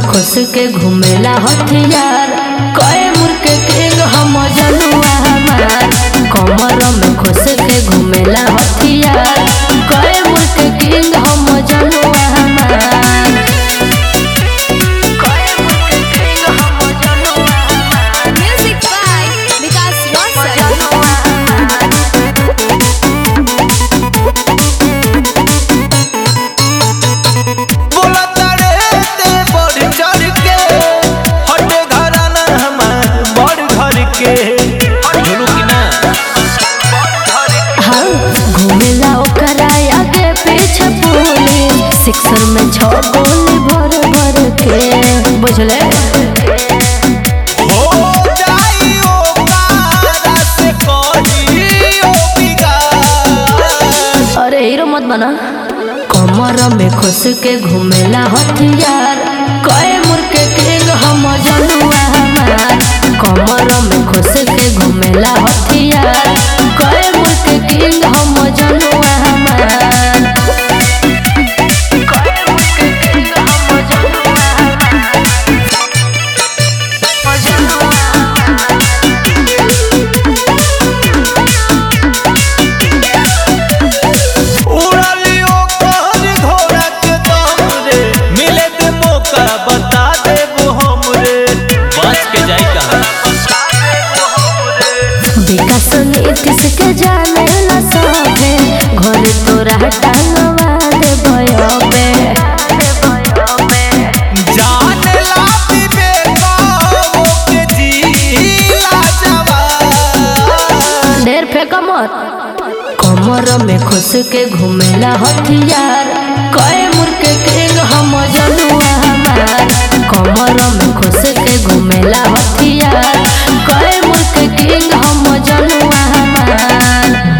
खुश के घूमेला हथियार कए मुर्के किंग हम जनुआ हमार कमर में खुश के घूमेला हथियार कए मुर्के किंग हम जनुआ हमार कए मुर्के किंग हम जनुआ हमार Music by Vikas Rosal. जनुआ हमार बोला तारे ते बढ़ चढ़ के हटे घराना हमार बड़ घर के झुलू की ना हाँ घूमेला ओकरा आगे पीछे पुलिस सिक्सर में छह गोली भर भर के बुझले हो जाई ओ पारा से कही ओ बिगाड़ अरे हीरो मत बना कमर में खुश के घूमेला हथियार कए मुर्के किंग हम जनुआ हमार कमर में खुश के घूमेला हथियार कए मुर्के किंग हम जनुआ हमार कए मुर्के किंग हम जनुआ हमार जनुआ हमार उड़ाली ओ कहर घोड़ा के दम रे मिले ते मौका बता देबो हम रे बच के जाई कहां विकास नीतीश के जाने ला सभे घर तोरा टांगवा दे भयबे जान ला बेका ओ के जीला जवान ढेर फेंक मत कमर में खुश के घूमेला हथियार कए मुर्के किंग हम जनुआ हमार कमर में खुश के घूमेला हथियार कए मुर्के किंग हम जनुआ हमार